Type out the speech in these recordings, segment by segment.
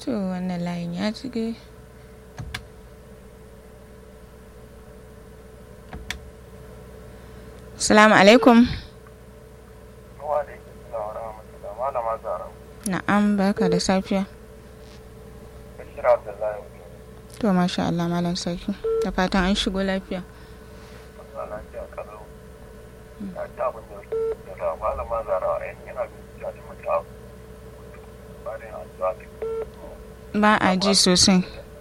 to wannan layin ya cike salamu alaikum na'am barka da safiya to masha Allah malam sarki da fatan an shigo lafiya ba a ji sosai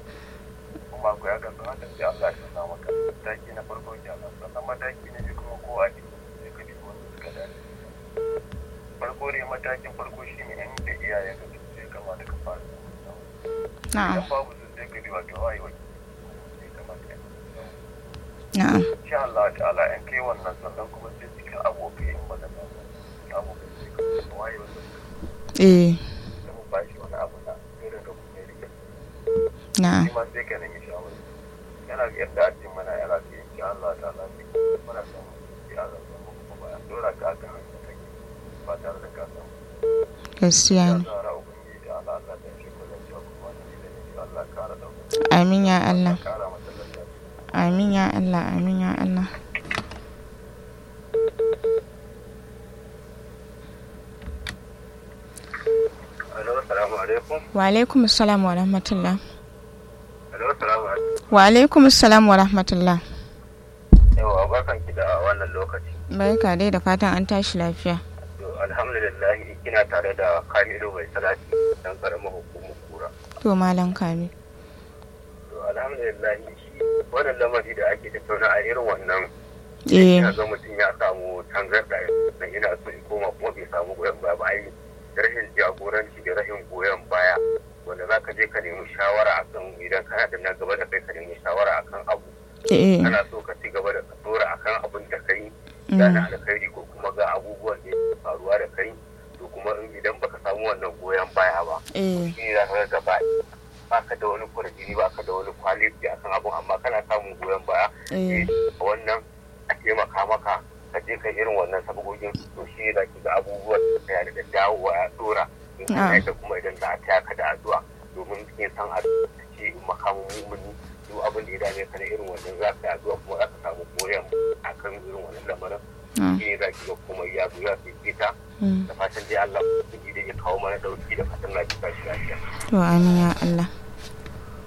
farko ne matakin farko shi ne yan da iyayen ka sai kamata ka fara na'am idan babu su sai ka bi wato wayi wai sai kamata ka na'am insha Allah ta'ala in kai wannan sannan kuma sai cikin abokai in ba da abokai sai ka wayi wannan eh da mu ba shi wani abu na irin da kuma ya rike na'am shi ma sai ka nemi shawara yana ga yadda ake mana yana ga insha Allah ta'ala sai muna son ya Allah kuma ba dora ka aka hanya kai ba tare da ka samu gaskiya ne zara ubangiji da Allah Allah da shi kullum cewa kuma ni da ni Allah kara da amin ya Allah kara masa lafiya amin ya Allah amin ya Allah Alo, salamu alaikum. wa alaikum assalam wa rahmatullah Alo, salamu alaikum. wa alaikum assalam wa rahmatullah Yawa, barkan ki da wannan lokaci. barka dai da fatan an tashi lafiya To, alhamdulillah kina tare da Kamilu mai salati dan karamar hukumar kura. to malam kami To, alhamdulillah shi wannan lamari da ake tattauna a irin wannan eh ina ga mutum ya samu tangarda na ina so in koma kuma bai samu goyon baya ba ai rashin jagoranci da rashin goyon baya wanda za ka je ka nemi shawara akan idan kana da na gaba da kai ka nemi shawara akan abu eh kana so ka ci gaba da ka dora akan abin da kai da na alkhairi ko kuma ga abubuwan da ke faruwa da kai to kuma in idan baka samu wannan goyon baya ba eh shi ne za ka ga gaba baka da wani kurjini baka da wani kwaliti akan abun amma kana samun goyon baya eh wannan a taimaka maka ka je ka irin wannan sabogin to shi ne za ki ga abubuwan da ya da dawowa ya dora in Ah. ka da kuma idan za a taya ka da addu'a domin kin san a ce makamin mumuni duk abin da ya dame ka na irin wannan za ka yi addu'a kuma za ka samu goyon akan irin wannan lamarin ah, shi ne za ki ga kuma ya zo ya fifita mm. da fatan dai Allah ya kawo mana dauki da fatan lafiya shi lafiya to amin ya Allah